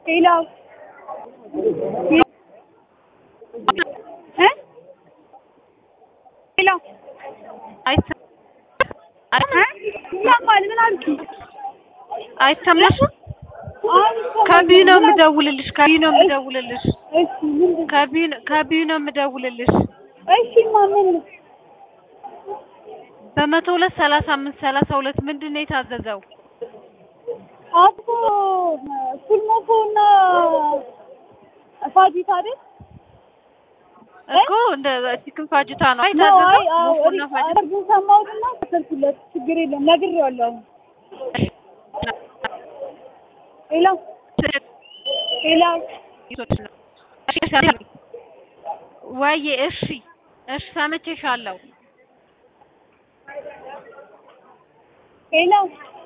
ሄሎ እ ሄሎ አይሰ- እ ይሰማል ምን አልሽኝ? አይሰማሽም? አሁን ይሰማል። ከቢዩ ነው ምን አልሽኝ? የምደውልልሽ። ከቢዩ ነው የምደውልልሽ። እሺ ምንድን ከቢዩ ከቢዩ ነው የምደውልልሽ። እሺ ማመን ነው በመቶ ሁለት ሰላሳ አምስት ሰላሳ ሁለት ምንድን ነው የታዘዘው? አቶ ፉልሞኮ እና ፋጂታ አይደል? እኮ እንደ ቺክን ፋጅታ ነው ነው የታዘዘው። አይ አዎ ሞኮና ፋጅታ ሪከርዱን ሰማሁትና ከሰልኩለት ችግር የለም ነግሬዋለሁ። ሄሎ ሄሎ ወይዬ እሺ እሺ ሰምቼሻለሁ። ሄሎ